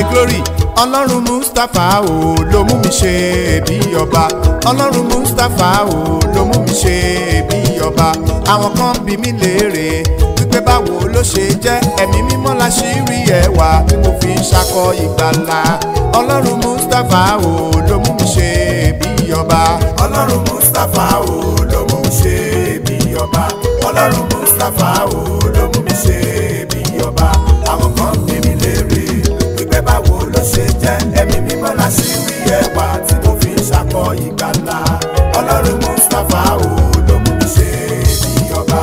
glory ọlọ́run mustapha o ló mú mi ṣe bí ọba ọlọ́run mustapha o ló mú mi ṣe bí ọba àwọn kan bí mi léèrè wípé báwo ló ṣe jẹ́ ẹ̀mí mímọ́ la ṣì rí ẹwà tí mo fi ń ṣakọ ìgbàlà ọlọ́run mustapha o ló mú mi ṣe bí ọba ọlọ́run mustapha o ló mú mi ṣe bí ọba ọlọ́run mustapha o ló mú mi ṣe bí ọba àwọn kan bí mi léèrè wípé báwo ló ṣe jẹ́ ẹ̀mí mímọ́ la ṣì rí ẹwà tí mo fi ń ṣakọ ìgbàlà ọlọ́run mustapha o ló mú mi ṣe bí ọba.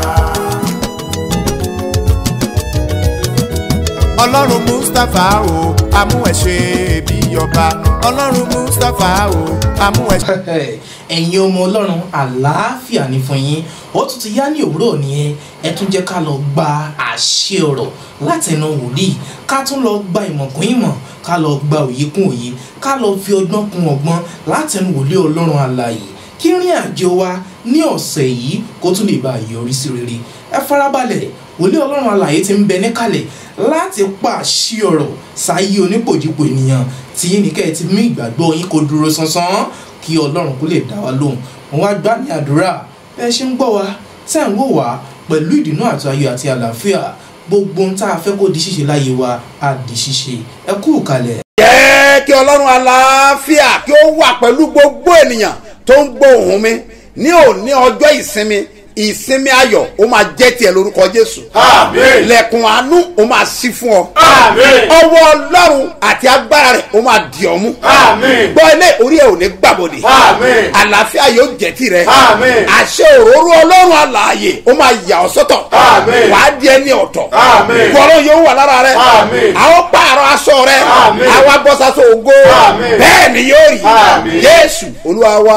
ọlọ́run mustapha o amú ẹ ṣe bí ọba ọlọ́run mustapha o amú ẹ ṣe. ẹ̀yin ọmọ ọlọ́run àlàáfíà ní fún yín ó tún ti yá ní òwúrọ̀ nìyẹn ẹ tún jẹ́ ká lọ gba àṣẹ ọ̀rọ̀ látẹnu wòlíì ká tún lọ gba ìmọ̀ kún ìmọ̀ ká lọ gba òye kún òye ká lọ fi ọgbọ́n kún ọgbọ́n látẹnu wòlíì ọlọ́run àlàyé kí rìn àjò wa ní ọ̀sẹ̀ yìí kó tún lè bá a yọrí sí rere ẹ farabalẹ̀ wòlíì ọlọ́run àlàyé ti ń bẹ níkàlẹ̀ láti pàṣẹ ọ̀rọ̀ sáyé onípòjìpò ènìyàn tí yín ní kẹ́ ẹ ti mú ìgbàgbọ́ yín kó dúró sánsan kí ọlọ́run kó lè dá wa lóhùn wọn wá gbá ní àdúrà bẹ́ẹ̀ ṣe ń gbọ́ wa tẹ́ ń wò wá pẹ̀lú ìdùnnú àti ayọ̀ àti àlàáfíà gbogbo ohun tá a fẹ́ kó di ṣíṣe láyé wa á di ṣíṣe ẹ kú kalẹ̀. jẹ́ kí ọlọ́run àlàáfíà kí ó wà pẹ̀lú gbogbo ènìyàn tó ń gbọ́ ohùn mi ní òní ọjọ́ ìsinmi ìsinmi ayọ̀ ó máa jẹ́ tiẹ̀ lórúkọ jésù. Àmín. lẹ̀kùn àánú ó máa ṣí fún ọ. Àmín. ọwọ́ ọlọ́run àti agbára rẹ̀ ó máa dì ọ́ mú. Àmín. gbọ́ ilé orí ẹ̀ ò ní gbàbọ̀dẹ̀. Àmín. àlàáfíà yóò jẹ́ tirẹ̀. Àmín. àṣẹ òróró ọlọ́run àlàyé ó máa yà ọ́ sọ́tọ̀. Àmín. wàá di ẹni ọ̀tọ̀. Àmín. gbọ́rọ̀ yóò wà lára rẹ̀. Àmín. àwọn pààrọ̀ aṣọ rẹ̀. Àmín. àwa bọ́ sásọ ògo. Àmín. bẹ́ẹ̀ ni yóò rí. Àmín. jésù olúwa wa.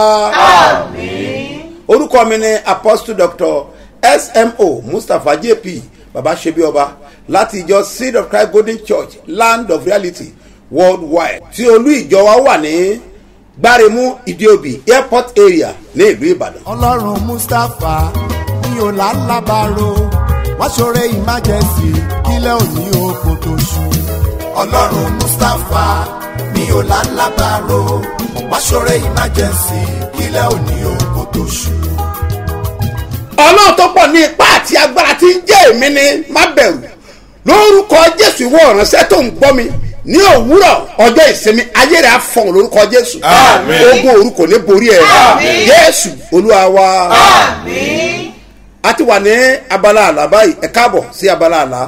orúkọ mi ni apostle doctor smo mustapha jp baba sebioba láti ìjọ seed of christ golden church land of reality worldwide tí olú ìjọ wa wà ní gbáremú ìdíòbí airport area ní ìlú ìbàdàn. ọlọ́run mustapha ní ọ̀làlábàárò wá ṣoore emergency kílẹ̀ òní oko tó ṣú. ọlọ́run mustapha ní ọ̀làlábàárò wá ṣoore emergency kílẹ̀ òní oko tó ṣú. ọlọ́run tó pọ̀ ní ipá àti agbára tí ń jẹ́ èmi ni má bẹ̀rù lórúkọ jésù ìwọ ìránṣẹ́ tó ń gbọ́ mi ní òwúrọ̀ ọjọ́ ìsinmi ayé rẹ̀ á fọ̀hún lórúkọ jésù Àmín. ogun orúkọ ní borí ẹ̀ Àmín. jésù olúwa wa. a ti wà ní abala àlá báyìí ẹ káàbọ̀ sí abala àlá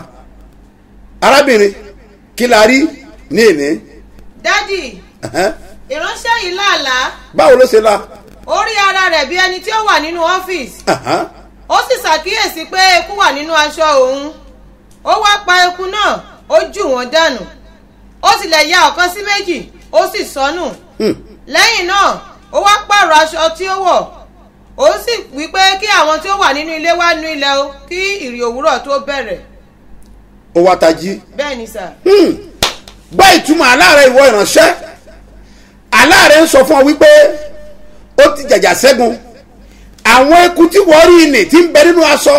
arábìnrin kí la rí ní èní dádì Ẹ̀hẹ́n. ìránṣẹ́ yìí làálàá báwo ló ṣe la ó rí ara rẹ̀ bí ẹni tí ó wà nínú ọ́fíìsì Ẹ̀hẹ́n. ó sì ṣàkíyèsí pé eku wà nínú aṣọ òun ó wá pa eku náà ó jù wọ́n dànù ó tilẹ̀ ya ọ̀kan sí méjì ó sì sọnù lẹ́yìn náà ó wá pààrọ̀ aṣọ tí ó wọ̀ ó sì wí pé kí àwọn tí ó wà nínú ilé wá nu ilẹ̀ o kí ìrì òwúrọ̀ tó bẹ̀rẹ̀ ó wá tají. bẹ́ẹ̀ ni sà gbọ́ ìtumọ̀ aláàrẹ ìwọ ìránṣẹ́ aláàrẹ ń sọ fún ọ wípé ó ti jàjà ṣẹ́gun àwọn eku tí wọ́n rí ni tí ń bẹ nínú aṣọ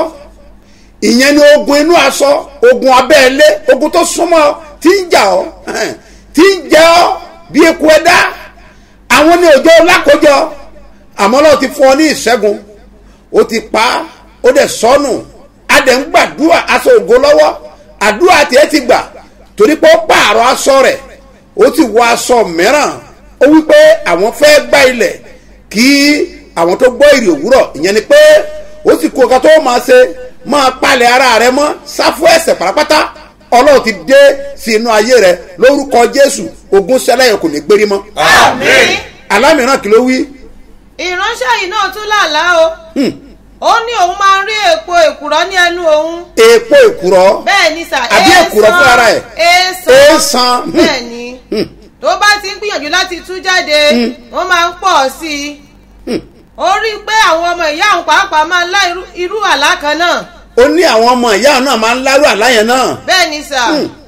ìyẹn ni ogun inú aṣọ ogun abẹ́ẹ̀lé ogun tó súnmọ́ ọ, tí ń jà ọ́ tí ń jẹ ọ́ bí eku ẹ̀dá àwọn ní òjò lákòjọ àmọ́ lọ́wọ́ ti fún ọ ní ìṣẹ́gun ó ti pa á ó dẹ̀ sọnù adẹ̀ ń gbàdúrà aṣọ ògo lọ́wọ́ àdúrà tiẹ̀ ti gbà torí pé ó pààrọ̀ aṣọ rẹ̀ ó ti wọ aṣọ mìíràn ó wí pé àwọn fẹ́ gbá ilẹ̀ kí àwọn tó gbọ́ ìrì òwúrọ̀ ìyẹn ni pé ó sì kó nǹkan tó máa ṣe máa palẹ̀ ara rẹ mọ́ sáfù ẹ̀sẹ̀ pátápátá ọlọ́run ti dé sí inú ayé rẹ lórúkọ jésù ogun sẹlẹ̀yìn kò ní gbérí mọ́ Àmín. alámìíràn kí ló wí ìránṣẹ́ yìí náà tún làálàá o ó ní òun máa ń rí èpo èkùrọ́ ní ẹnu òun èèpo èkùrọ́ bẹ́ẹ̀ ni sà Àbí èkùrọ́ fún ara ẹ̀? èèsàn èèsàn bẹ́ẹ̀ ni tó bá ti ń gbìyànjú láti tú jáde wọ́n máa ń pọ̀ sí i ó rí i pé àwọn ọmọ ìyá òun pàápàá máa ń lá irú- irú àlá kan náà ó ní àwọn ọmọ ìyá náà máa ń lárú àláyẹn náà bẹ́ẹ̀ ni sà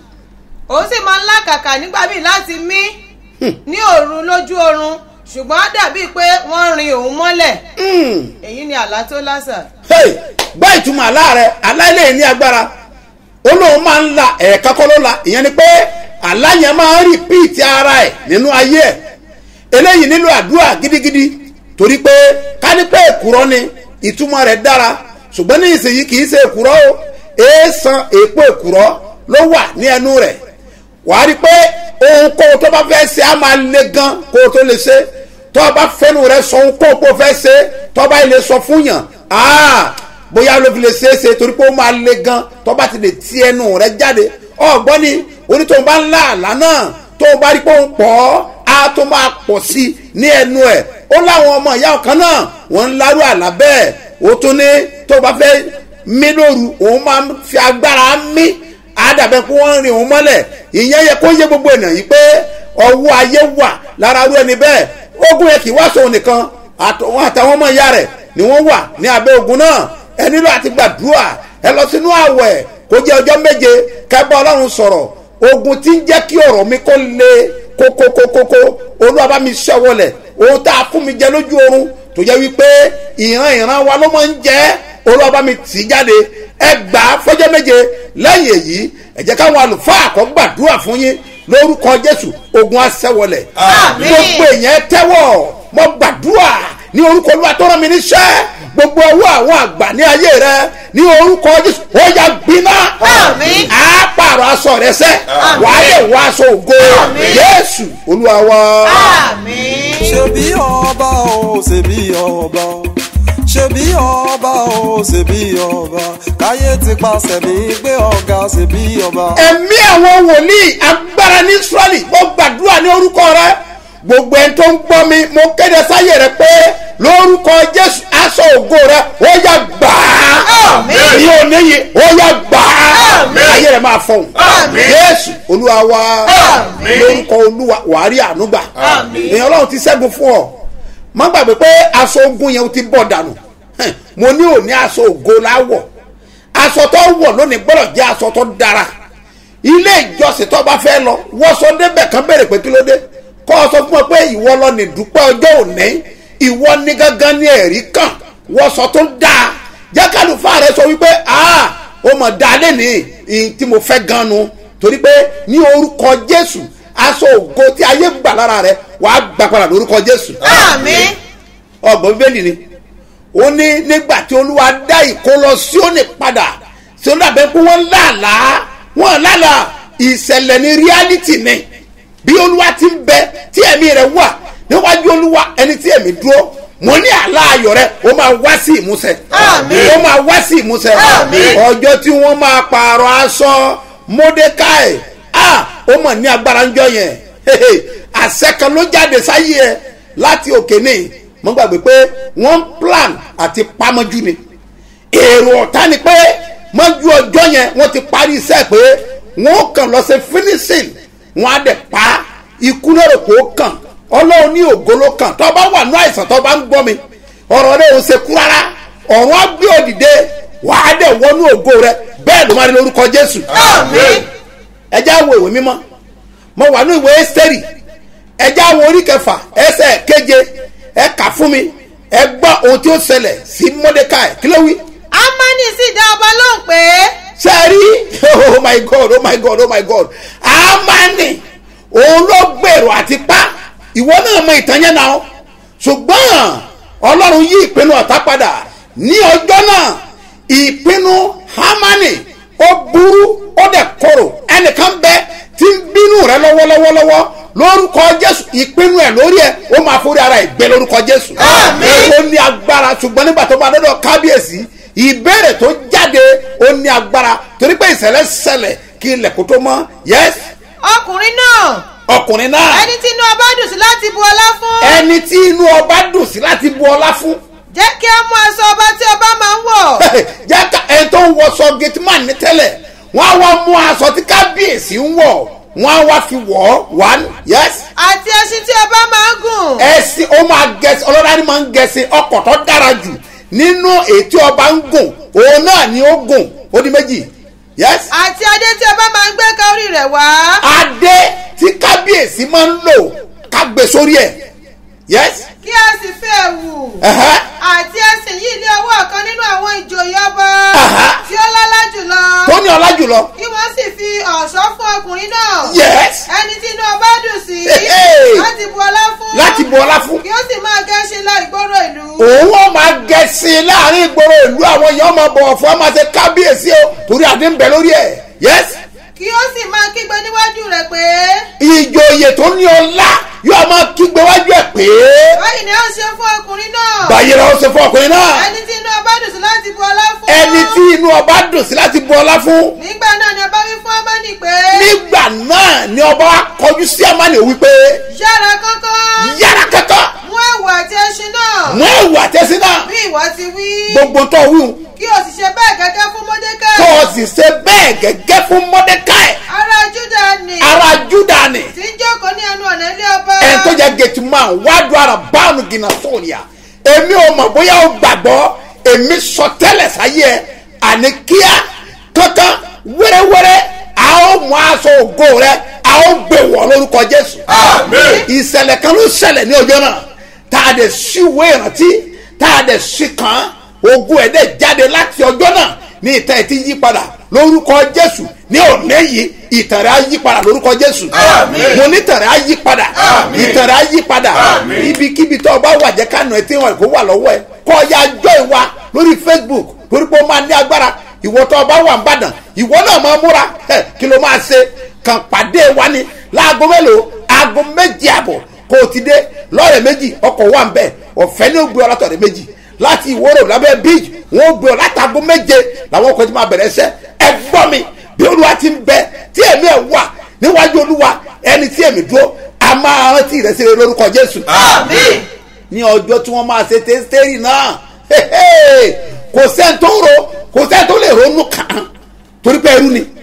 òun sì máa ń lákàkà nígbà míì láti mí ní òru lójú oorun ṣùgbọ́n á dàbíi pé wọ́n rin òun mọ́lẹ̀ èyí ni àlá tó lásà hey gbọ́ ìtumọ̀ àlá rẹ̀ àlá ilé ní agbára ó lóun máa ń la ẹ̀ẹ̀kan kọ́ ló la ìyẹn ni pé àlá yẹn máa ń rìpíìtì ara ẹ̀ nínú ayé ẹ̀ eléyìí nílò àdúrà gidigidi torí pé kánípẹ́ èkúrọ́ ni ìtumọ̀ rẹ̀ dára ṣùgbọ́n ní ìsinyìí kì í ṣe èkúrọ́ o èèsàn èèpo èkúrọ́ ló wà ní ẹnu rẹ̀ wàá rí i pé ohunkóhun tó bá fẹ́ ṣe á máa le gan kó o tó lè ṣe tó o bá fẹ́nu rẹ̀ sọ ohunkóhun kó o fẹ́ ṣe tó o bá lè sọ fún yàn áà bóyá ló fi lè ṣe é ṣe torí pé ó máa le gan tó o bá ti lè ti ẹnu rẹ̀ jáde ọ̀gbọ́n ni onítòun bá ń lá àlá náà tó o bá rí pé ó ń pọ̀ ọ́ á tó máa pọ̀ sí i ní ẹnu ẹ̀ ó láwọn ọmọ ìyá ọ̀kan náà wọ́n ń lárú àlá bẹ́ẹ̀ ó tún ní tó o bá fẹ́ mí lóru òun máa ń fi agbára mí àdàbẹ̀ kó wọ́n rin òun mọ́lẹ̀ ìyẹn yẹ kó yé gbogbo ènìyàn yìí pé ọwọ́ ayé wà lára rú ẹni bẹ́ẹ̀ ogun yẹn kì í wá sóun nìkan àtọwọn àtàwọn ọmọ ìyá rẹ̀ ni wọ́n wà ní abẹ́ ogun náà ẹ nílò àti gbàdúrà ẹ lọ sínú àwẹ̀ kó jẹ́ ọjọ́ méje kẹ́bọ́ ọlọ́run sọ̀rọ̀ ogun tí ń jẹ́ kí ọ̀rọ̀ mi kó le kókókókókó olúwa bá mi ṣẹ́wọ́lẹ̀ ohun tá a fún mi jẹ lójú oorun tó jẹ́ wípé ìran ìran wa ló máa ń jẹ́ olúwa bá mi tì í jáde ẹ gbà á fọjọ́ méje lẹ́yìn èyí ẹ jẹ́ káwọn àlùfáà kó gbàdúrà fún yín lórúkọ jésù ogun aṣẹ́wọlẹ̀ Àmín. gbogbo èèyàn tẹ́wọ̀ mo gbàdúrà ní orúkọ olúwa tó rán mi níṣẹ́ gbogbo owó àwọn àgbà ní ayé rẹ ní orúkọ jésù ó yá gbiná Àmín. á pààrọ̀ aṣọ rẹ sẹ́ Àmín. wàá lè wọ aṣọ ògo Àmín. jésù olúwa wa. àmín. ṣebí ọba o ṣebí ọba o ṣebí ọba o ṣebí ọba káyé ti pàṣẹ mi gbé ọ̀gá ṣebí ọba. ẹ̀mí àwọn wòlíì agbára ní israẹli mo gbàdúrà ní orúkọ rẹ gbogbo ẹni tó ń gbọ́ mi mo kéde sáyé rẹ pé lórúkọ jésù aṣọ ògo rẹ ó yá gbà á Àmín. ní oníyì ó yá gbà á Àmín. ayé rẹ máa fọhùn Àmín. jésù olúwa wa Àmín. lórúkọ olúwa wàá rí ànúgbà Àmín. èèyàn ọlọ́run ti ṣẹ́gun fún ọ má gbàgbé pé aṣọ ogun yẹn ó ti bọ̀ dànù Hẹ̀, mo ní òní aṣọ ògo láwọ̀ aṣọ tó wọ̀ lónìí gbọ́dọ̀ jẹ́ aṣọ tó dára ilé ìjọsìn tó bá fẹ́ lọ wọ́sọ débẹ̀ kan béèrè pé kí ló dé kọ́ ọ sọ fún ọ pé ìwọ lọ ní dúpẹ́ ọjọ́ òní ìwọ ní gángan ní ẹ̀rí kan wọ́sọ tó dáa jẹ́ kálùfáà rẹ sọ wípé ah ó mọ̀ dáa lẹ́nìí ìyìn tí mo fẹ́ gan nu torí pé ní orúkọ jésù aṣọ ògo tí ayé gbà lára rẹ wàá gbà padà lórúkọ jésù àmín. ọgbọ̀n bíbélì ni ó ní nígbà tí olúwa dá ìkólọ síónì padà tí ó dàbẹ́ pé wọ́n lálàá wọ́n lálàá ìṣẹ̀lẹ̀ ní reality ni bí olúwa ti ń bẹ tí ẹ̀mí rẹ̀ wà níwájú olúwa ẹni tí ẹ̀mí dúró mo ní àlá ayọ̀ rẹ ó máa wá sí ìmúṣẹ Àmín. ó máa wá sí ìmúṣẹ Àmín. ọjọ́ tí wọ́n máa pààrọ̀ aṣọ mordecai ah ó mọ̀ ní agbára ńjọ yẹn Hehe, àṣẹ kan ló jáde sáyé ẹ láti òkè ní mo gbàgbé pé wọ́n ń plan àti pamọ́jú ni èrò ọ̀tá ni pé mọ́jú ọjọ́ yẹn wọ́n ti parí iṣẹ́ pé wọ́n kàn lọ sí finishing wọ́n á dẹ̀ pa ikú lérò kó kàn ọlọ́run ní ògo ló kàn tó bá wà ní àìsàn tó bá ń gbọ́ mi ọ̀rọ̀ rẹ̀ ò ṣe kú rárá ọ̀run á gbé òdìdé wàá dẹ̀ wọnú ògo rẹ bẹ́ẹ̀ ló máa rí lórúkọ jésù àmín. ẹjẹ́ àwọn ìwé mímọ́ mo wà ní ìwé ẹ́sítẹ́rì ẹjẹ́ àwọn orí kẹfà ẹsẹ̀ keje ẹ kà fún mi ẹ gbọ́ ohun tí ó ṣẹlẹ̀ sí mordecai kí ló wí amani sì dá ọba lóhùn pé ṣe rí oh my god oh my god oh my god amani òun ló gbèrò àti pa ìwọ náà mọ ìtàn yẹn náà ṣùgbọ́n ọlọ́run yí ìpinnu ọ̀tá padà ní ọjọ́ náà ìpinnu hamani ó burú ó dẹ̀ korò ẹnìkan bẹ tí ń bínú rẹ lọ́wọ́lọ́wọ́lọ́wọ́ lórúkọ jésù ìpinnu ẹ lórí ẹ ó máa forí ara ẹ gbé lórúkọ jésù Àmín. ó ní agbára ṣùgbọ́n nígbà tó bá dọ́dọ̀ kábíyèsí ìbéèrè tó jáde ó ní agbára torí pé ìṣẹ̀lẹ̀ ṣẹlẹ̀ kí ilẹ̀ kó tó mọ́ yẹ́s ọkùnrin náà ọkùnrin náà ẹni tí inú ọba dùn sí láti bu ọlá fún ẹni tí inú ọba dùn sí láti bu ọlá fún jẹ́ kí á mú aṣọ ọba tí ọba máa ń wọ̀ jáka ẹni tó ń wọṣọ gateman ní tẹ́lẹ̀ wọ́n á wá mú aṣọ tí kábíyèsí ń wọ̀ wọ́n á wá fi wọ̀ ọ́ one yes àti ẹṣin tí ọba máa ń gùn ẹ̀sìn ó máa gẹ̀ẹ́sì ọlọ́dà ni máa ń gẹ̀ẹ́sì ọkọ̀ tó dára jù nínú ètí ọba ń gùn òun náà ni ó gùn ó di méjì yes àti adé tí ọba máa ń gbé ka orí rẹ̀ wá adé tí kábíyèsí máa ń lò ká gbé sórí ẹ̀ yes kí a sì fẹ́ ẹ̀wù ẹ̀hẹ́, àti ẹṣin yìí lé ọwọ́ kan nínú àwọn ìjòyè ọba Aha. tí ó lọ́lá jùlọ tó ní ọlá jùlọ kí wọ́n sì fi ọ̀ṣọ́ fún ọkùnrin náà yes òun wọn máa gẹ̀ẹ́sì láàrin ìgboro ìlú àwọn èèyàn máa bọ̀wọ̀ fún ọ máa ṣe kábíyèsí o torí adé ń bẹ lórí ẹ̀ yẹ́s kí ó sì máa kígbe níwájú rẹ̀ pé ìjòyè tó ní ọlá yóò máa kígbe wájú ẹ̀ pé báyìí ni ó ṣe fún ọkùnrin náà báyìí la ó ṣe fún ọkùnrin náà ẹni tí inú ọba dùn sí láti bu ọlá fún ẹni tí inú ọba dùn sí láti bu ọlá fún nígbà náà ni ọba wí fún ọmọnì pé nígbà náà ni ọba wa kọjú sí amani wípé yára kánkán yára kankan mú ẹ̀wù àti ẹṣin náà mú ẹ̀wù àtẹ́sí náà bí ìwọ ti wí gbogbo tó wíwù kí o sì ṣe bẹ́ẹ̀ gẹ́gẹ́ fún mọ́dékẹ́ kó o sì ṣe bẹ́ẹ̀ gẹ́gẹ́ fún mọ́dékáì ará júdà ni ara júdà ni tí ń jókòó ní ẹnu ọ̀nà ilé ọba ẹni tó jẹ́ gẹ̀tì máa wádùn ara báànù gìnà sóòníà èmi ò mọ̀ bóyá o gbàgbọ́ èmi sọ tẹ́lẹ̀ sáyé ẹ àní kíá kankan wẹ́rẹ́wẹ́rẹ́ a ó mú aṣọ ògo rẹ a ó gbé wọ̀ lórúkọ jésù Àmín. ìṣẹ̀lẹ̀ kan ló ṣẹlẹ̀ ní ọjọ́ náà tá a dẹ̀ ṣíwé ìrántí tá a dẹ̀ ṣí kan ogun ẹ̀ dẹ̀ jáde láti ọjọ́ náà ní ìtàn ẹ̀ ti yí padà lórúkọ jésù ní òní yìí ìtàn rẹ̀ á yí padà lórúkọ jésù Àmín. mo ní ìtàn rẹ̀ á yí padà Àmín. ìtàn rẹ̀ á yí padà Àmín. ibikíbi tó o bá wà jẹ́ kánú ẹ tí wọn kò wà lọ́wọ́ ẹ kọ́ ya jọ ìwà lórí facebook torí pé ó máa ní agbára ìwọ tó o bá wà ń bàdàn ìwọ náà máa múra ẹ kí ló máa ṣe kàn pàdé wa ni láago mélòó aago méjì àbọ̀ kó o ti dé lọ́ọ̀rẹ̀ méjì ọkọ̀ wà ń bẹ̀ ọ̀fẹ́ ní ó gbé ọ látọ̀rẹ̀ méjì láti ìwóró lábẹ́ beach wọn ó gbé ọ látago méje làwọn ọkọ̀ ti máa bẹ̀rẹ̀ iṣẹ́ ẹ gbọ́ mi bí olúwa ti ń bẹ tí èmi ẹ̀ wà níwájú olúwa ẹni tí èmi dúró a máa rántí ìrẹsì rẹ lórúkọ jésù Àmín. ní ọjọ́ tí wọ́n máa ṣe tẹ́sítẹ́rì náà hehe, kò sẹ́ni tó ro kò sẹ́ni tó lè ronú kàn án torí pé ẹrú ni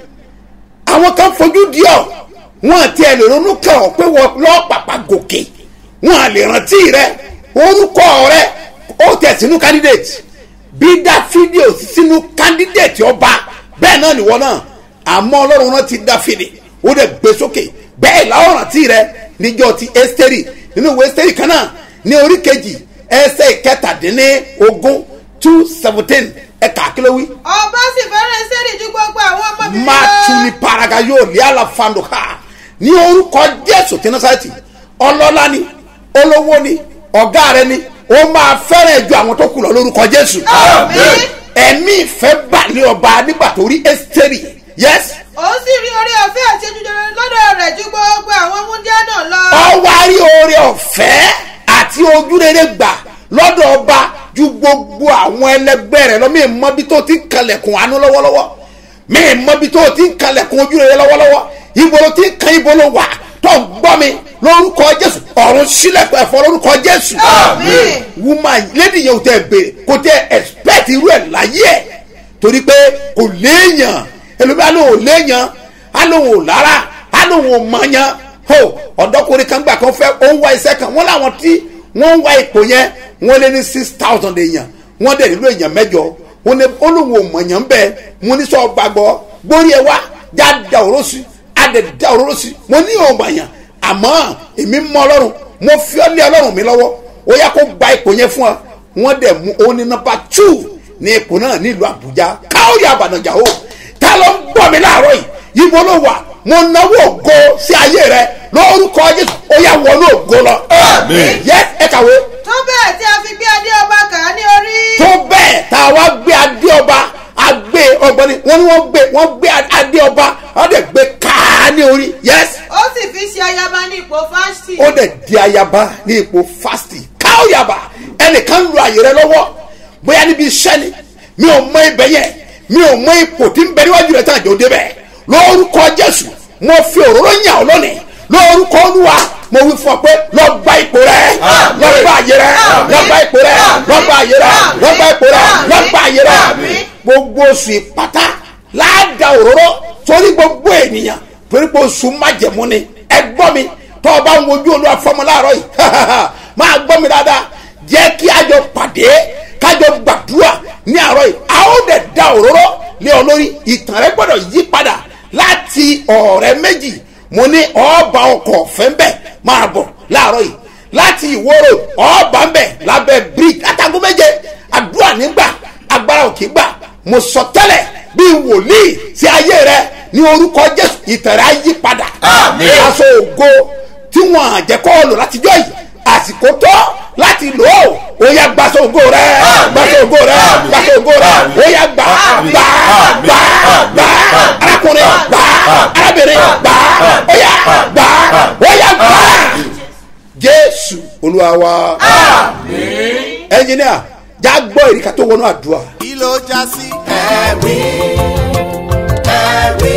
àwọn kan fojú di ọ wọn àti ẹ lè ronú kàn ọ pé wọn lọ pàpà gòkè wọn à lè rántí rẹ orúkọ rẹ ó tẹ̀ sínú candidate bí dáfídì ò sí sínú candidate ọba bẹ́ẹ̀ náà nìwọ náà àmọ́ ọlọ́run rántí dáfídì ó dẹ̀ gbé sókè bẹ́ẹ̀ làwọn rántí rẹ níjọ́ ti ẹ́sítẹ́rì nínú ìwé ẹ́sítẹ́rì kan náà ní orí kejì ẹsẹ̀ ìkẹtàdínní ogún two seventeen ẹ̀ka kílówí ọba sì fẹ́ràn sẹ́rì ju gbogbo àwọn ọmọbìnrin máa tún ní paraga yóò lé àlàfàndò ha ní orúkọ jésù tí nasareti ọlọ́lá ni olówó ni ọ̀gá rẹ ni ó máa fẹ́ràn ju àwọn tó kù lọ lórúkọ jésù Àmín. ẹ̀mí ìfẹ́ balẹ̀ ọba nígbà tó rí ẹ́sítẹ́rì yẹ́s ó sì rí orí ọ̀fẹ́ àti ojújọrọ lọ́dọ̀ rẹ̀ ju gbogbo àwọn múndíá náà lọ ọwárí oore ọ̀fẹ́ àti ojúrere gbà lọ́dọ̀ ọba ju gbogbo àwọn ẹlẹgbẹ́ rẹ̀ lọ mí mọ́ bí tó ti ń kalẹ̀kùn àánú lọ́wọ́lọ́wọ́ mí mọ́ bí tó ti ń kalẹ̀kùn ojúrere lọ́wọ́lọ́wọ́ ibo ló ti ń kan ibo ló wà tó ń gbọ́ mi lórúkọ jésù ọ̀run sílẹ̀kùn ẹ̀fọ́ lórúkọ jésù Àmín. woman lady yẹn ò tẹ béèrè kò tẹ expect irú ẹ̀ láyé ẹ̀ torí pé kò léèyàn ẹlòmíà ló ò léèyàn á lóun ò lára á lóun ò mọ̀yàn ho ọ̀dọ́kùnrin kan gbà kan fẹ́ ó ń wá iṣẹ́ kan wọ́n láwọn tí wọ́n ń wá ipò yẹn wọ́n lé ní six thousand èèyàn wọ́n dẹ̀ nílò èèyàn mẹ́jọ wọ́n ní olóhùn ò mọ̀yàn bẹ́ẹ̀ mo ní sọ gbàgbọ́ gbórí ẹ wá já da òró sí á dẹ̀ da òróró sí mo ní ò mọ̀yàn àmọ́ èmi mọ ọlọ́run mo fi ọ́ lé ọlọ́run mi lọ́wọ́ ó yá kó gba ipò yẹn fún ọ wọ́n dẹ̀ mú òun ní nọmba two ní ipò náà nílùú àbújá káwọ́rì àbànàjà o ta ló ń gbọ́ mi láàárọ̀ yìí ibo ló wà mo náwó ògo sí ayé rẹ lórúkọ jésù ó yá wọnú ògo lọ. Àmín. yẹ ẹ kàwé tó bẹ́ẹ̀ tí a fi gbé adé ọba kà á ní orí tó bẹ́ẹ̀ tá a wá gbé adé ọba agbé ọgbọ́n ni wọ́n ní wọ́n gbé wọ́n gbé adé ọba wọ́n dẹ̀ gbé káá ní orí yẹ́sì ó sì fi ṣe ayaba ní ipò fásitì ó dẹ̀ di ayaba ní ipò fásitì káwọ́yàbá ẹnìkan lu àyè rẹ lọ́wọ́ bóyá níbi iṣẹ́ ni mi ò mọ ibẹ̀ yẹn mi ò mọ ipò tí ń bẹ níwájú rẹ tán àjò débẹ̀ lórúkọ jésù mo fi òróró yàn ọ́ lónìí lórúkọ olúwa mo wí fún ọ pé lọ gba ipò rẹ lọ gba àyè rẹ lọ gba ipò rẹ lọ gba àyè rẹ lọ gba ipò rẹ lọ gba àyè rẹ gbogbo oṣù ìpátá láàdá òróró torí gbogbo ènìyàn torí pé oṣù májẹ̀mú ni ẹ gbọ́ mi tọ́ ọ bá ń wojú olúwa fọmọ láàárọ̀ yìí máa gbọ́ mi dáadáa jẹ́ kí a jọ pàdé kájọ gbàdúrà ní àárọ̀ yìí a ó dẹ̀ da òróró lé ọ lórí ìtàn rẹ gbọ́dọ̀ yí padà láti ọ̀rẹ́ méjì mo ní ọba ọkọ̀ ọ̀fẹ́ ń bẹ̀ máa bọ̀ láàárọ̀ yìí láti ìwóró ọba ń bẹ̀ lábẹ́ bíríkì látago méje àdúrà nígbà agbára òkè gbà mo sọ tẹ́lẹ̀ bí wòlíì sí ayé rẹ ní orúkọ jésù ìtàn rẹ á yí padà Àmín. aṣọ ògo tí wọn àjẹkọ́ lò látijọ́ yìí àsìkò tó láti lò ó ó yá gbaṣọ ògo rẹ gbaṣọ ògo rẹ gbaṣọ ògo rẹ ó yá gbà gbà gbà gbà arákùnrin gbà arábìnrin gbà ó yá gbà ó yá gbà jésù olúwa wa ẹnjìníà já gbọ́ ìrìkà tó wọnú àdúrà. kí ló já sí ẹ̀rí ẹ̀rí.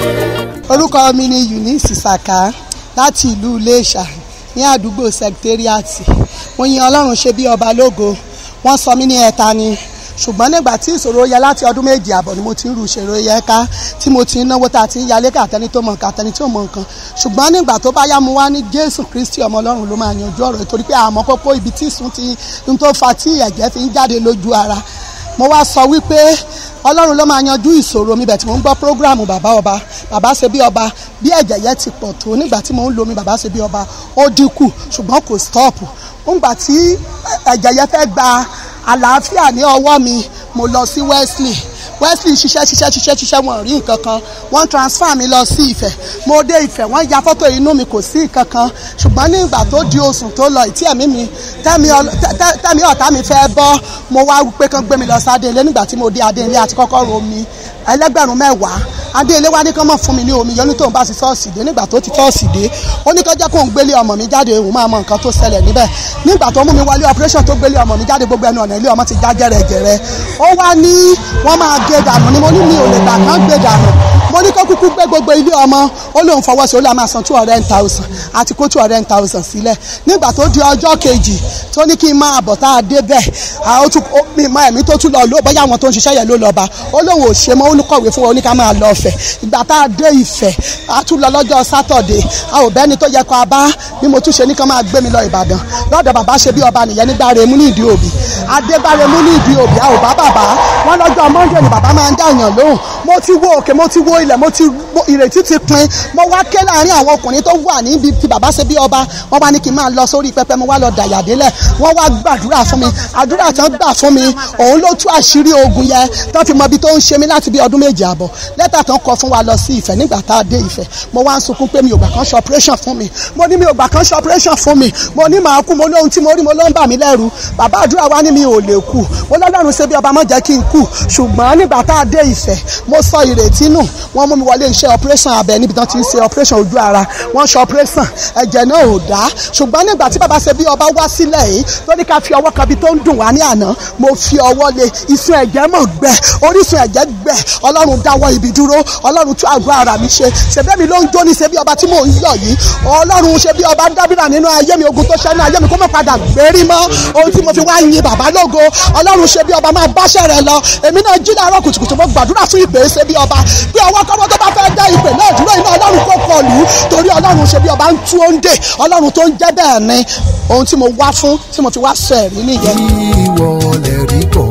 orúkọ mi ni eunice saka láti ìlú iléṣà ní àdúgbò sẹkítẹ́rìàtì mo yin ọlọ́run ṣe bí ọba lógo wọ́n sọ mí ní ẹ̀ta ni ṣùgbọ́n nígbà tí ìṣòro yẹ láti ọdún méjì àbọ̀ ni mo ti ń ru ìṣòro yẹ ká tí mo ti ń náwó tá a ti ń yalé kàtẹ́ni tó mọ nǹkan àtẹni tó mọ nǹkan ṣùgbọ́n nígbà tó bá yá mu wá ní jésù kristi ọmọ ọlọ́run ló máa yanjú ọ̀rọ̀ yìí torí pé àmọ́ kókó ibi tí ìsún ti ń tó fa tí ẹ̀jẹ̀ fi ń jáde lójú ara mo wá sọ wípé ọlọ́run ló máa yanjú ìṣòro mi bẹ̀ tí mo ń gbọ́ prógráàmù bàbá ọba bàbá ṣe bí ọba bí ẹ̀jẹ̀ yẹn ti pọ̀ tó nígbà tí mo ń lo mi bàbá ṣe bí ọba ó dínkù ṣùgbọ́n kò stọ́ọ̀pù nígbà tí ẹ̀jẹ̀ yẹn fẹ́ gba àlàáfíà ní ọwọ́ mi mo lọ sí wesley wesley ṣiṣẹ́ ṣiṣẹ́ ṣiṣẹ́ ṣiṣẹ́ wọn rí nǹkan kan wọ́n transfer mi lọ sí ìfẹ́ mo dé ìfẹ́ wọ́n ya fọ́tò inú mi kò sí nǹkan kan ṣùgbọ́n ní ìgbà tó di oṣù tó lọ ìtí ẹ̀mí mi tẹ́mi ọl- tẹ́- tẹ́- tẹ́mi ọ̀tá mi fẹ́ bọ́ mo wá pé kán gbé mi lọ sí adéǹlé nígbà tí mo dé adéǹlé àti kọ́kọ́ ro mi ẹlẹ́gbẹ̀rún mẹ́wàá adéǹlé wá ní kán mọ̀ fún mi ní omi yọ ní tóun bá ti ṣọ́ọ̀ṣì dé nígbà tó ti ṣọ́ọ̀ṣì dé ó ní kán jẹ́ kóun gbélé ọmọ mi jáde òun máa mọ nǹkan tó ṣẹlẹ̀ níbẹ̀ nígbà tó mú mi wọlé operation tó gbélé ọmọ mi jáde gbogbo ẹnu ọ̀nà ilé ọmọ ti já jẹrẹjẹrẹ ó wá ní wọ́n máa gé dànù ni mo ní mi ò lè gbà kán gbé dànù mo ní kó kúkú gbé gbogbo ilé ọmọ ó lóun fọwọ́ sí ó lè máa san two hundred thousand àti kó two hundred thousand sílẹ̀ nígbà tó di ọjọ́ kejì tó ní kí n máa bọ̀ tá a dé bẹ́ẹ̀ àwọn tún ó mi mọ ẹ̀mí tó tún lọ ló bóyá àwọn tó ń ṣiṣẹ́ yẹn ló lọ bá ó lóun ò ṣe mọ́ ó ní kọ̀wé fún wa ó ní ká máa lọ ọ̀fẹ́ ìgbà tá a dé ìfẹ́ a tún lọ lọ́jọ́ sátọ̀dé a ò bẹ́ni tó yẹ kó a bá bí mo tún ṣe ní kán máa gbé mi lọ ìbàdàn lọ́dọ̀ bàbá ṣe bí ọba nìyẹn nígbà remú ní ìdí òbí adégbáremú ní ìdí òbí a ò bá bàbá wọn lọ́jọ́ monday ni bàbá máa ń dàyàn lóhùn mo ti wo òkè mo ti wo ilẹ̀ mo ti wo ìrètí ti pin mo wá ké láàrin àwọn ọkùnrin tó wà níbi tí bàbá ṣe bí ọba wọn wá ní kí n máa lọ sórí pẹpẹ mo wá lọ dàyà délẹ̀ wọn wá gbàdúrà fún mi àdúrà tán gbà fún mi òun ló tú àṣírí ogun yẹn tán fi mọ ibi tó ń ṣe mí láti bí ọdún méje àbọ̀ lẹ́tà tán kọ fún wa lọ sí ìfẹ́ nígbà tá a dé ìfẹ́ mo wá ń sunkún pé mi ò gbà kán ṣe operation fún mi mo ní mi ò gbà kán ṣe operation fún mi mo ní màá kú mo lóhun tí mo rí mo ló ń bà mí lẹ́rù bàbá àdúrà wa ní mi ò lè kú mo lọ́lọ́run ṣe bí ọba má jẹ́ kí n kú ṣùgbọ́n nígbà tá a dé ìfẹ́ mo sọ ìrètí nù wọ́n mú mi wọlé iṣẹ́ operation abẹ níbi tán ti ń ṣe operation ojú ara wọ́n ṣe operation ẹ̀jẹ̀ náà ò dá ṣùgbọ́n nígbà tí bàbá ṣe bí ọba wá sílẹ̀ yìí tó ní ká fi ọwọ́ kan bí tó ń dùn wá ní àná mo fi ọwọ́ lé ìsun ẹ̀jẹ̀ mọ̀ gbẹ orísun ẹ̀jẹ̀ gbẹ ọlọ́run dáwọ́ ibi dúró ọlọ́run tún àgọ́ ara mi ṣe ṣèbẹ́mi ló ń jó ní ṣe bí ọba tí mò ń yọ̀ yìí ọlọ́run ṣe bí ọba dábìrà nínú ayé mi ogun tó ṣẹ́ ní ayé mi kó má padà gbérí mọ́ ohun tí mo fi wá yin bàbá lógo ọlọ́run ṣe bí ọba máa báṣẹ́ rẹ lọ èmi náà jí láàárọ̀ kùtùkùtù mo gbàdúrà fún ìpè ṣe bí ọba bí ọwọ́ kọ́wọ́ tó bá fẹ́ dá ìpè náà dúró iná ọlọ́run kò kọlù torí ọlọ́run ṣe bí ọba ń tú oúnjẹ ọlọ́run tó ń jẹ́ bẹ́ẹ̀ ni ohun tí mo wá fún tí mo fi wá sọ ẹ̀rí nìyẹn. ìwọ lè rí bọ̀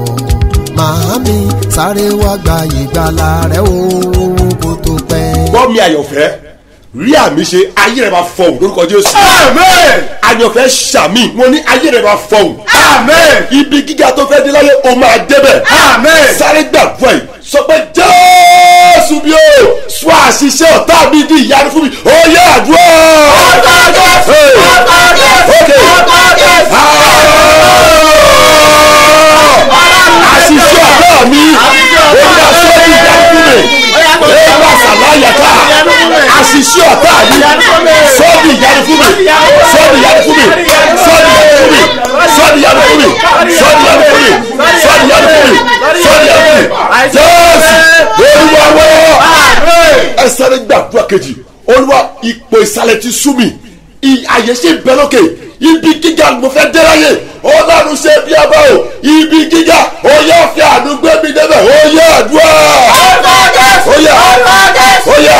màámi sáré wá gba ìgbàlà rẹ o kó tó pẹ́. gbọ́ mi àyànfẹ́ rí àmì ṣe ayé rẹ̀ máa fọ̀hún lórúkọ jésù. amen. àyànfẹ́ ṣàmì mo ní ayé rẹ̀ máa fọ̀hún. amen. ibi gíga tó fẹ́ dé láyé o máa débẹ̀. amen. sáré gbàgbọ́ ẹ̀ sọ pé jésù bí o sọ àṣìṣe ọ̀tá mi di ìyanu fún mi ó yẹ àdúrà. ọ̀tá jésù ọ̀tá jésù ọ̀tá jésù. àṣìṣe ọ̀tá mi ó yẹ sọ́ọ́ ìyanu fún mi ẹ̀rọ àṣàláyàká àṣìṣe ọ̀tá mi sọ́ọ̀dì ìyanu fún mi sọ́ọ̀dì ìyanu fún mi sọ́ọ̀dì ìyanu fún mi sọ́ọ̀dì ìyanu fún mi sọ́ọ̀dì ìyanu fún mi sọ́ọ̀dì ìyanu fún mi jésù olúwa wọ́ ẹ sáré gbàdúrà kejì olúwa ipò ìsàlẹ̀ ti sú mi I- àyè ṣe bẹ lókè ibi gíga mo fẹ́ dé láyé ọlọ́run ṣe bí ọba o ibi gíga ó yẹ fi àánú gbé mi débẹ̀ ó yẹ àdúrà ó yẹ ó yẹ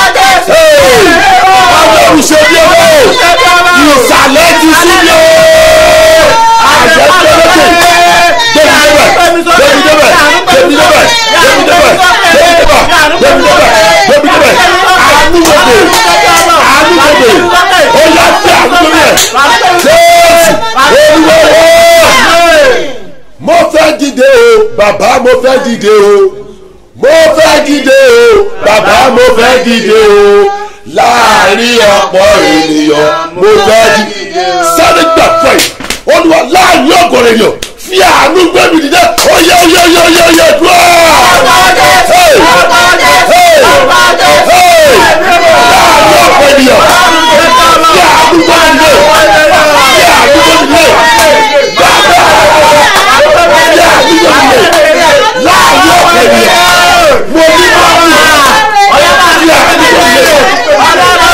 ọlọ́run ṣe bí ọba o ìsàlẹ̀ ti sú mi o àyè bẹ lókè débi débẹ̀ débi débẹ̀ débi débẹ̀ débi débẹ̀ débi débẹ̀ débi débẹ̀ débi débẹ̀ àánú gbogbo àánú gbogbo ó yẹ fi àánú gbogbo yẹ jésù olúwo mo fẹ́ dìde o bàbá mo fẹ́ dìde o mo fẹ́ dìde o bàbá mo fẹ́ dìde o láàrin ọ̀pọ̀ ènìyàn mo fẹ́ dìde sáré gbà fún ẹ olúwa láàrin ọ̀gọ̀rọ̀ ènìyàn fi àánú gbé mi dìde oyè oyè oyè oyè oyè dùn ọ́. láàrin ọ̀pọ̀ ènìyàn fi àánú gbé mi dìde fi àánú gbé mi dìde bàbá fi àánú gbé mi dìde láàrin ọ̀pọ̀ ènìyàn mo ní bá mi fi àánú gbé mi dìde.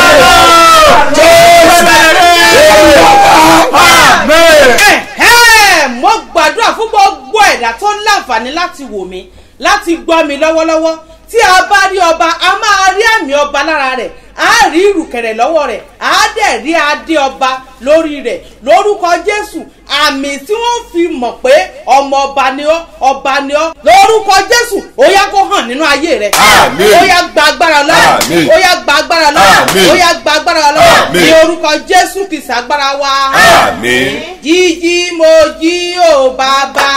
Ẹ̀hẹ́n, mo gbàdúrà fún gbogbo ẹ̀dá tó láǹfààní láti wò mí láti gbọ́ mi lọ́wọ́lọ́wọ́ tí a bá rí ọba a máa rí àmì ọba lára rẹ̀ a rí ìrùkẹ̀rẹ̀ lọ́wọ́ rẹ̀ a dẹ̀ rí adé ọba lórí rẹ̀ lórúkọ jésù àmì tí wọ́n fi mọ̀ pé ọmọ ọba ni ọ́ ọba ni ọ́ lórúkọ jésù ó yá kó hàn nínú ayé rẹ̀ Àmín. ó yá gba agbára lọ́wọ́ Àmín. ó yá gba agbára lọ́wọ́ Àmín. ó yá gba agbára lọ́wọ́ Àmín. ní orúkọ jésù kìsà agbára wa Àmín. jíjí mo jí ò bàbá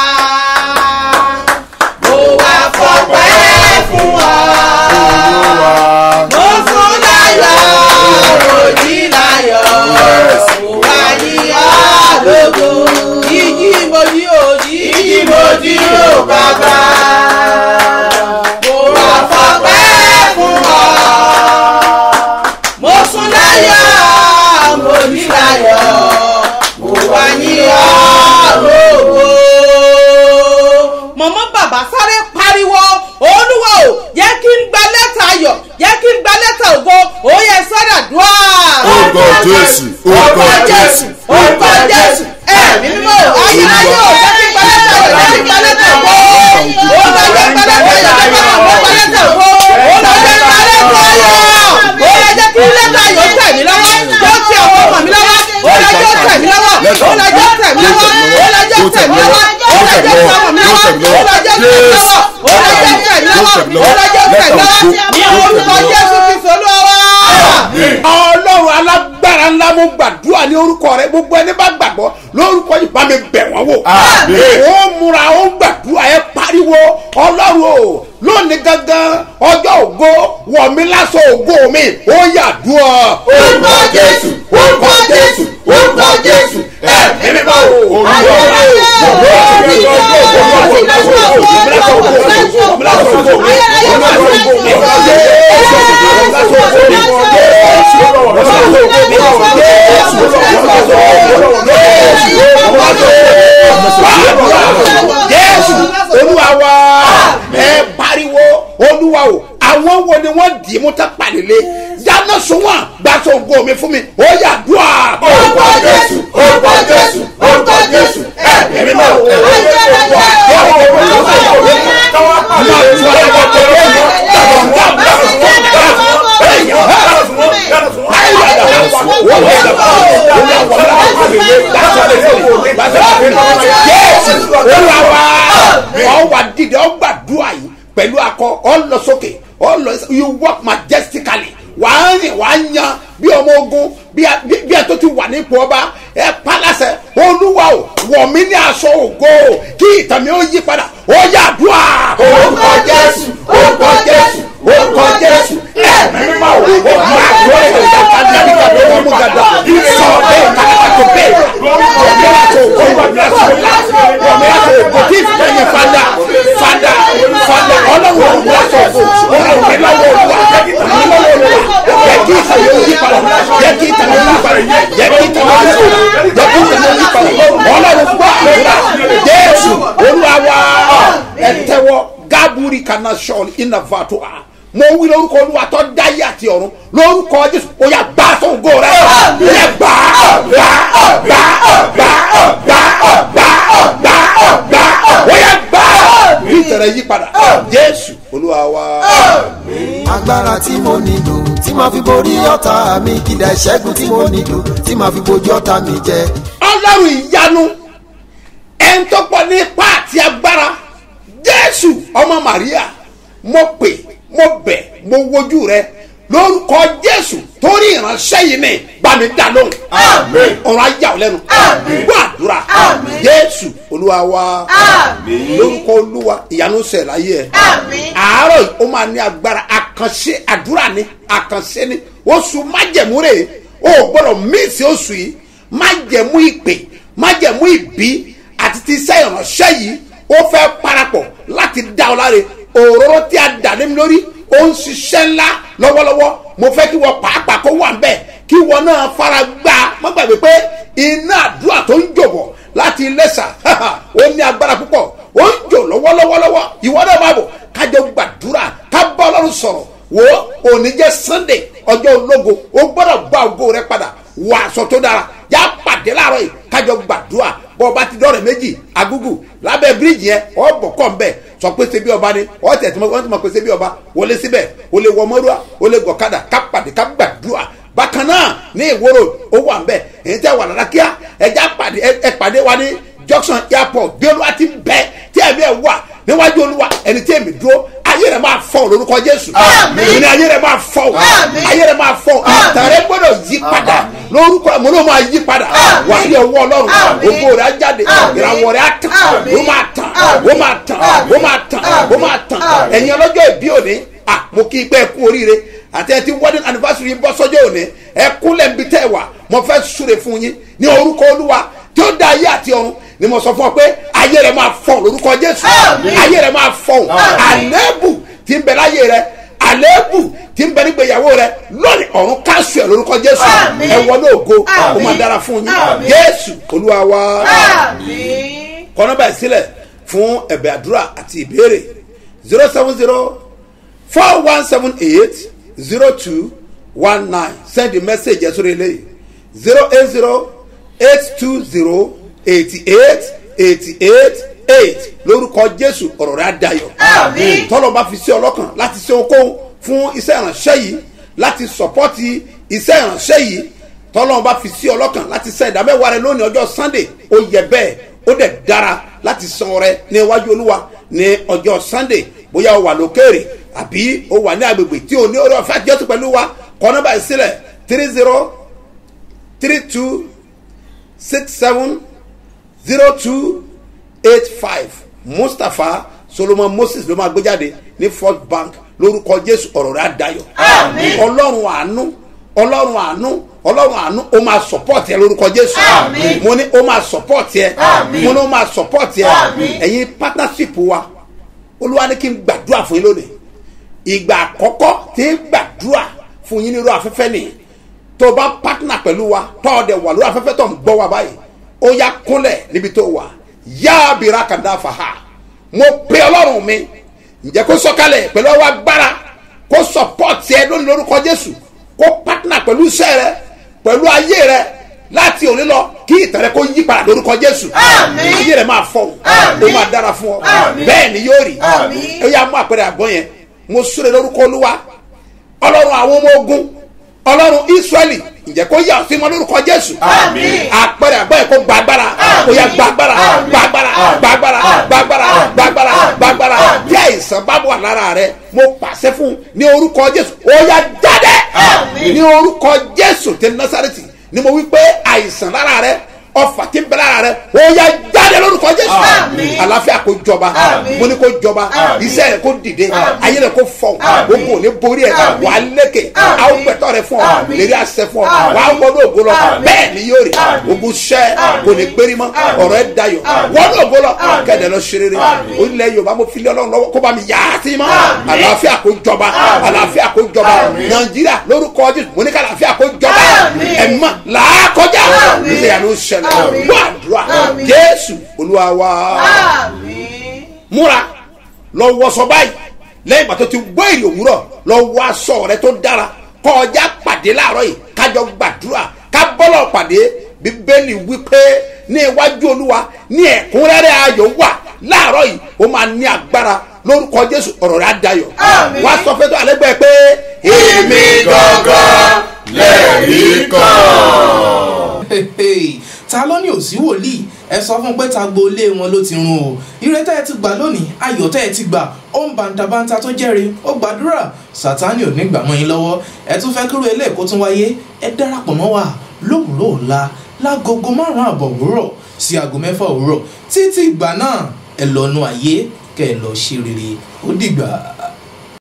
mo wá fọpẹ́ fún ọ mo sùn láyọ̀ mo jí láyọ̀ mo wá yí ọ lógo jíjí mo jí ò jíjí mo jí ò bàbá mo wá fọpẹ́ fún ọ mo sùn láyọ̀ mo jí láyọ̀ mo wá yí ọ lógo. mọ̀mọ́ bàbá sáré pariwo olúwa o jẹ́ kí n gba lẹ́tà ayọ̀ jẹ́ kí n gba lẹ́tà ògo ó yẹ sọ́dà dùá. Orúkọ Jésù, orúkọ Jésù, orúkọ jésù ẹ̀mí mímọ́ ayé ayé o jẹ́ kí n gba lẹ́tà ayọ̀ jẹ́ kí n gba lẹ́tà ògo ó lọ jẹ́ gba lẹ́tà ayọ̀ jẹ́ kí n gba lẹ́tà ògo ó lọ jẹ́ gba lẹ́tà ayọ̀ ó lọ jẹ́ kí lẹ́tà ayọ̀ tẹ̀ mí lọ́wọ́ tó ti àwọn ọmọ mi lọ́wọ́ ó lọ jẹ́ tẹ̀ mí lọ́wọ́ ó lọ jẹ́ tẹ̀ mí lọ́wọ́ ó lọ jẹ́ tẹ̀ mí lọ́wọ́ ó lọ jẹ́ tẹ̀ ọmọ mi lọ́wọ́ ó lọ jẹ́ tẹ̀ mí lọ́wọ́ ó lọ jẹ́ tẹ̀ mí lọ́wọ́ ó lọ jẹ́ tẹ̀ mí lọ́wọ́ ní orúkọ jésù kristu olúwa ọlọ́run alágbára ńlá mo gbàdúrà ní orúkọ rẹ gbogbo ẹni bá gbàgbọ́ lórúkọ yìí bá mi bẹ̀ wọ́n wò. Àmín. ó múra ó gbàdúrà ẹ pariwo ọlọ́run o lónìí gangan ọjọ́ ògo wọ̀ mí lásọ ògo mi ó yà dùn ọ. Orúkọ Jésù, orúkọ Jésù, orúkọ Jésù, ẹ̀mí mímọ́ o. Olúwa jésù olúwa wa ẹ pariwo olúwa o àwọn wo ni wọ́n dì í mú tá pàdélé dáná sun wọn gbàtọ ògo mi fún mi ó yà dùn à. Orúkọ Jésù, orúkọ Jésù, orúkọ Jésù, ẹ̀mí mímọ́ o. jésù olúwa wa ọ wà dìde ọ gbàdúrà yìí pẹ̀lú akọ ọ lọ sókè ọ lọ you work majestically wàá rìn wàá yan bí ọmọ ogun bí a- bí bí ẹ tó ti wà nípò ọba ẹ palasẹ olúwa o wọ̀ mí ní aṣọ ògo kí ìtàn mi ó yí padà ó yà dùà. Orúkọ Jésù, orúkọ Jésù, orúkọ Jésù, ẹ̀mí mímọ́ o. ó máa gbọ́ ẹ̀rọ ìjàkadì nígbà tó wọ́n mú gàdá sọ bẹ́ẹ̀ kàkàtà tó bẹ́ẹ̀ wọ̀ mí aṣọ ògo wọ̀ mí aṣọ ògo wọ̀ mí aṣọ ògo kí ìfẹ́ yẹn fada fada fada ọlọ́run wọ̀ mí aṣọ ògo ọlọ́run mi lọ́wọ́ olúwa mi lọ́wọ́ olúwa yẹ kí ìtàn yóò yí padà yẹ kí ìtàn yóò yí padà yẹ kí ìtàn yóò yí padà yẹ kí ìtàn yóò yí padà ọlọ́run gbọ́ àdúrà jésù olúwa wa ẹ tẹ́wọ́ gábúrì kaná sọ́ọ̀lì ìnàfàtò à mo wí lórúkọ olúwa tó dáyé àti ọ̀run lórúkọ jésù ó yà gbà sóńgó rẹ yẹ gbà gbà gbà gbà gbà gbà gbà gbà ó yà gbà bí ìtẹ̀rẹ̀ yí padà jésù olúwa wa. agbára tí mo nílò tí màá fi borí ọ̀tá mi ìdá ìṣẹ́gun tí mo nílò tí màá fi bojú ọ̀tá mi jẹ. ọlọ́run ìyanu ẹni tó pọ̀ ní ipá àti agbára jésù ọmọ maria mo pè mo bẹ̀ mo wojú rẹ lórúkọ jésù torí ìránṣẹ́ yìí ni bá mi dá lóhùn Àmín. ọ̀rọ̀ ajá ò lẹ́nu Àmín. gbọ́ àdúrà jésù olúwa wa lórúkọ olúwa ìyanu ṣẹ̀ láyé ẹ̀ àárọ̀ yìí ó máa ní agbára àkànṣe àdúrà ni àkànṣe ni oṣù májẹ̀mú rè é o ò gbọ́dọ̀ míìsì oṣù yìí májẹ̀mú ìpè májẹ̀mú ìbí àti ti iṣẹ́ ìránṣẹ́ yìí ó fẹ́ parapọ̀ láti dá ọ láre òróró tí a dà lé mi lórí ó ń ṣiṣẹ́ ńlá lọ́wọ́lọ́wọ́ mo fẹ́ kí wọ́n pàápàá kó wà ń bẹ̀ kí wọ́n náà fara gbá má gbàgbé pé iná àdúrà tó ń jòbọ̀ láti Iléṣà ó ní agbára púpọ̀ ó ń jò lọ́wọ́lọ́wọ́lọ́wọ́ ìwọ náà máa bọ̀ kájọ gbàdúrà ká bá ọlọ́run sọ̀rọ̀ wo òní jẹ́ Sunday ọjọ́ ológo ó gbọ́dọ̀ gba ògo rẹ padà wọ aṣọ tó dára yá pàdé láàárọ̀ yìí kájọ gbàdúrà bọ́ ọba ti dọ́rẹ̀ méjì agúgù lábẹ́ bíríìjì yẹn ọ bọ̀ kọ́ ń bẹ̀ sọ pé ṣe bí ọba ni ọ tẹ̀ tí wọ́n ti mọ̀ pé ṣe bí ọba wọlé síbẹ̀ o lè wọ mọ́rúwá o lè gọ̀kadà ká pàdé ká gbàdúrà bákan náà ní ìwòrò ó wà ń bẹ̀ èyí tẹ́ wà lára kíá ẹja pàdé ẹ pàdé wa ní junction airport bí olúwa ti ń bẹ tí ẹ̀mí ẹ̀ wà níwájú olúwa ẹni tí èmi dúró ayé rẹ máa fọ lórúkọ jésù ìní ayé rẹ máa fọ ayé rẹ máa fọ àtàrẹ gbọ́dọ̀ yí padà lórúkọ mo ló máa yí padà wà ní ọwọ́ ọlọ́run ògo rẹ á jáde ìràwọ̀ rẹ á tàn ó máa tàn ó máa tàn ó máa tàn ó máa tàn ẹ̀yin ọlọ́jọ́ ìbí òní à mo kí i pé ẹ kú oríire àti ẹ ti wedding anniversary yìí bọ́ sọ́jọ́ òní ẹ kúnlẹ̀ ń bi tẹ́ ẹ wà mo fẹ́ súre fún yín ní orúkọ olúwa tí ó dá ayé àti ọ̀run ni mo sọ fún ọ pé ayé rẹ máa fọ lórúkọ jésù ayé rẹ máa fọ àlébù tí ń bẹ láyé rẹ àlébù tí ń bẹ nígbèyàwó rẹ lónìí ọ̀run káṣù ẹ̀ lórúkọ jésù ẹ wọlé ògo ó máa dára fún yín jésù olúwa wa kọ́nà báyìí sílẹ̀ fún ẹ̀bẹ̀ àdúrà àti ìbéèrè zero seven zero four one seven eight zero two one nine send the message ẹ̀ sórí eléyìí zero eight zero eight two zero eighty eight eighty eight eight lórúkọ jésù ọ̀rọ̀ rẹ̀ á dayọ̀ tọ́lọ̀ bá fi sí ọlọ́kàn láti ṣe ohunkóhun fún iṣẹ́ ìránṣẹ́ yìí láti sọ̀pọ́tì iṣẹ́ ìránṣẹ́ yìí tọ́lọ̀ bá fi sí ọlọ́kàn láti ṣe ìdámẹ́wàá rẹ lónìí ọjọ́ sunday ó yẹ bẹ́ẹ̀ ó dẹ̀ dára láti san ọrẹ ní iwájú olúwa ní ọjọ́ sunday bóyá o wà lókèrè àbí o wà ní agbègbè tí o ní orí ọ̀fẹ́ àjọṣe pẹ̀lú wa kọ́ nọ́mbà ìsílẹ̀ three zero three two six seven zero two eight five mustapha solomon moses ló máa gbé jáde ní first bank lórúkọ jésù ọ̀rọ̀ rẹ̀ àdáyọ̀ ọlọ́run àánú ọlọ́run àánú ọlọ́run àánú ó máa support ẹ lórúkọ jésù mo ní ó máa support ẹ mo ní ó máa support ẹ ẹ̀yin partnership wa olúwa ní kí n gbàdúrà fún yín lónìí ìgbà àkọ́kọ́ tí ń gbàdúrà fún yín nírú afẹ́fẹ́ nìyí tó o bá partner pẹ̀lú wa tó o dẹ̀ wà lórí afẹ́fẹ́ tó ń gbọ́ wa báyìí ó yá kúnlẹ̀ níbi tó wà yá abira kàdá fàá mo pe ọlọ́run mi ǹjẹ́ kó sọ̀kalẹ̀ pẹ̀lú ọwọ́ agbára kó support ẹ lónìí lórúkọ jésù kó partner pẹ̀lú iṣẹ́ rẹ pẹ̀lú ayé rẹ láti òní lọ kí ìtàn rẹ kó yí padà lórúkọ jésù ayé rẹ máa fọ ó máa dára fún ọ bẹ́ẹ̀ ni yóò rí ó yá mú àpẹẹrẹ àgbọn yẹn mo súre lórúkọ olúwa ọlọ́run àwọn ọmọ ogun ọlọ́run israẹli ǹjẹ́ kó yà sí wọn lórúkọ jésù àpẹẹrẹ àgbáyé kó gba agbára kó yà gba agbára gba agbára gba agbára gba agbára gba agbára gba agbára bí àìsàn bá wà lára rẹ mo pàṣẹ fún ní orúkọ jésù ó yà jáde ní orúkọ jésù tẹ násàrẹ́tì ni mo wí pé àìsàn lára rẹ ọfà tí ń bẹ lára rẹ ó yà jáde lórúkọ jésù àlàáfíà kó jọba mo ní kó jọba iṣẹ́ rẹ kó dìde ayé rẹ kó fọ gbogbo ní borí ẹ wà á lékè àwọn gbẹtọ rẹ fún ọ lérí àṣẹ fún ọ wà á wọnú ògo lọ bẹ́ẹ̀ ni yóò rí ogun ṣẹ kò ní gbérí mọ́ ọ̀rọ̀ ẹ dayọ̀ wọnú ògo lọ kẹdẹ lọ ṣe rere onílẹ̀ yorùbá mo fi lé ọlọ́run lọ́wọ́ kó bá mi yà á sí mọ́ àlàáfíà kó jọba àlàáfíà kó jọba nàìjíríà lórúkọ jésù mo ní ká àlàáfíà kó jọba ẹ̀mọ́ làákọjá nígbà yà ló ṣẹlẹ̀ wọ́n àdúrà jésù olúwa wa múra lọ wọṣọ báyìí lẹ́yìn ìgbà tó ti gbọ́ èrè òwúrọ̀ lọ wọ aṣọ rẹ tó dára kọjá pàdé láàárọ̀ yìí kájọ gbàdúrà ká bọ́lọ̀ pàdé bíbélì wípé ní iwájú olúwa ní ẹ̀kúnrẹ́rẹ́ ayọ̀ wà láàárọ̀ yìí ó máa ní agbára lórúkọ jésù ọ̀rọ̀ rẹ̀ á dayọ̀ wá sọ fẹ́ tó àlẹ́gbẹ́ pé èmi gangan lẹ́rìí kan ta ló ní òsí wòlíì ẹ sọ fún pé ta gbolé wọn ló ti run o ire tẹ́ ẹ ti gbà lónìí ayọ̀ tẹ́ ẹ ti gbà ó ń bàǹtàbàǹtà tó jẹ́rìí ó gbàdúrà sátánì ò ní gbà mọ́ yín lọ́wọ́ ẹ tún fẹ́ kúrò eléyìí kó tún wáyé ẹ darapọ̀ mọ́ wa lówùúrọ̀ ọ̀la lágogo márùn-ún àbọ̀ òwúrọ̀ sí aago mẹ́fà òwúrọ̀ títí ìgbà náà ẹ lọ́nu ayé kẹ́ ẹ lọ ṣe rere ó dìgbà.